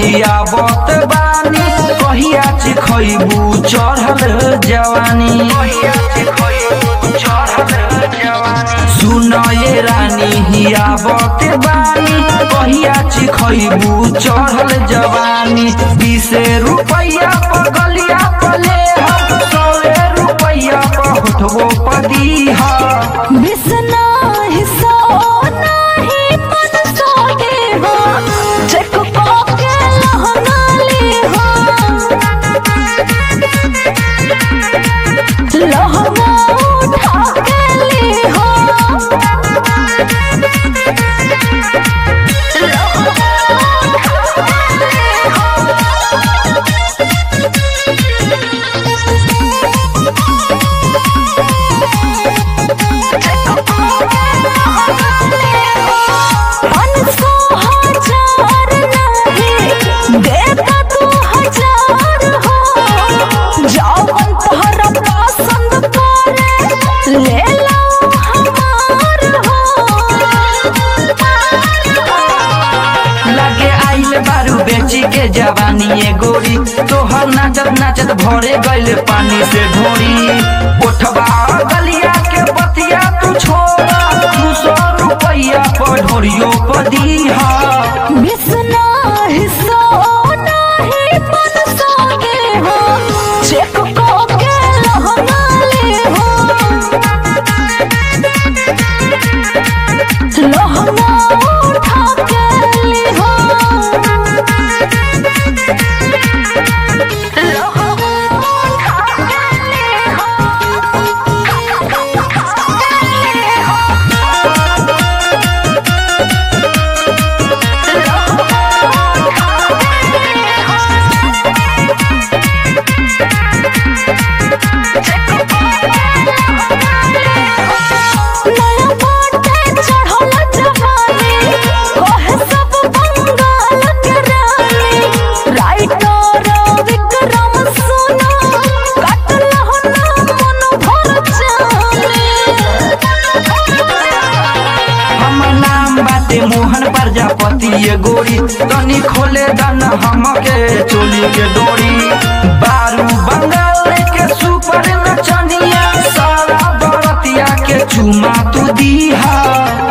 हियाबत बानी कहिया चिखैबू चढ़ल जवानी सुन ये रानी हियाबत बानी कहिया चिखैबू चढ़ल जवानी बीसे रुपैया पगलिया पले हम सौए रुपैया पहुँचबो पदीहा बिसना हिस्सा नाही मन सोगे हो चेक के लहंगा ले हो लहंगा उठा के ले हो पाँच सौ हजार नहीं देता तू हजार हो जौवन तोहरा पसंद करे ले लो हमार हो लगे आइल बारू बेची के जवानी ए गोरी तोहर नाचत नाचत भरे गइल पानी से ढोरी उठवा गलिया के बतिया तू छोड़ा दू सौ रुपैया पर ढोरियो पर दीहा बिसना हिस्सा नहीं मन सोगे हो चेक को के लहंगा ले हो लहंगा उठा के ले हो लहंगा उठा के ले नया बाटे चढ़ल जवानी कहे सब बंगाल के रानी राइटर विक्रम सुना कटल हो ना मन भर जाने हमर नाम बाटे मोहन प्रजापति ये गोरी तनी खोले दन हमके चोली के डोरी बारू बंगाल के सुपर नचनिया सारा बरतिया के चुमा तू दीहा